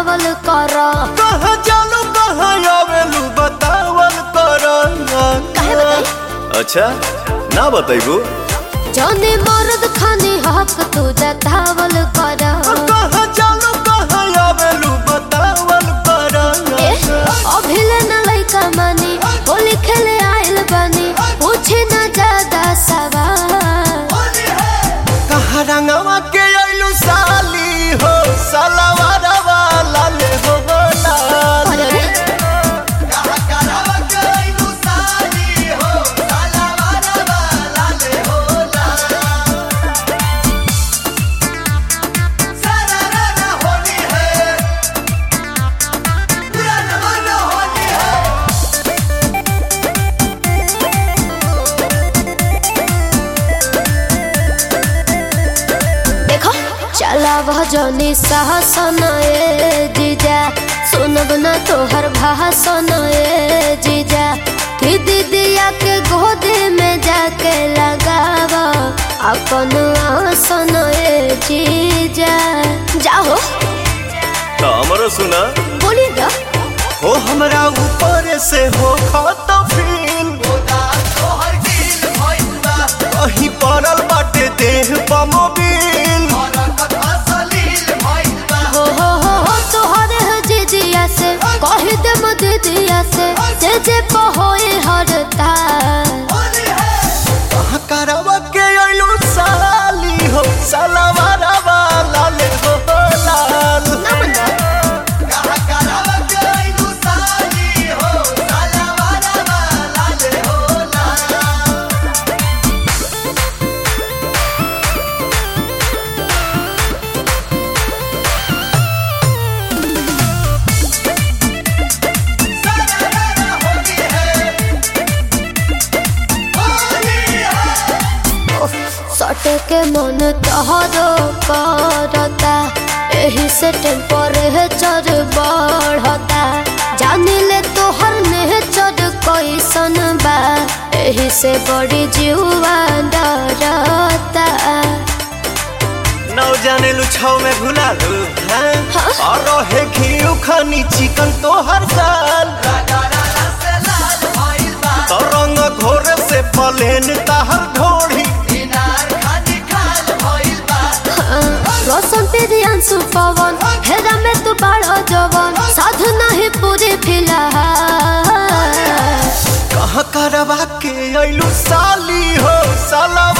बतावल कर कहाँ जालू कहाँ आवेलू बतावल कर काहे बताई? अच्छा ना बताइबू जौने मर्द खानी हक तू जतावल कर कहाँ जालू कहाँ आवेलू बतावल कर ए, अभिले न लइका मानी होली खेले आइल बानी पूछे न ज्यादा सवाल कहाँ रंगवा के आइलू साली हो सलवार वाला ले हो लाल अरे रे, देखो चला वह जनी साहसन ए जीजा सुनब न तोहर भाषण ए जीजा कि दीदिया के गोदी में जाके लगाव अपन आसन ए जीजा जाओ तो हमरो सुना बोली ना हो हमरा ऊपर से हो खत फील अही पड़ल बाटे देह पमोबिल हो हो हो हो तोहरे है जीजिया से कह दे म दीदिया से जे जे पहोए हरता करवा के अइलू साली हो सलवार वाला ले हो लाल सटे के मन तहरो करता एही से टेम्परेचर बढ़ता जानी ले तोहर नेचर कैसन बा एही से बड़ी जीवा डरता नौ जाने लुछाव में भुला लू हैं हाँ? और रहे घी खानी चिकन तो हर साल तो रंग घोर से पलेन ताहर ढोड़ी रोशन तेरी अंशु पवन हेरा में तू बड़ा जवन साध नहीं पूरी फिलहाल कहाँ करवा के अइलू साली हो साला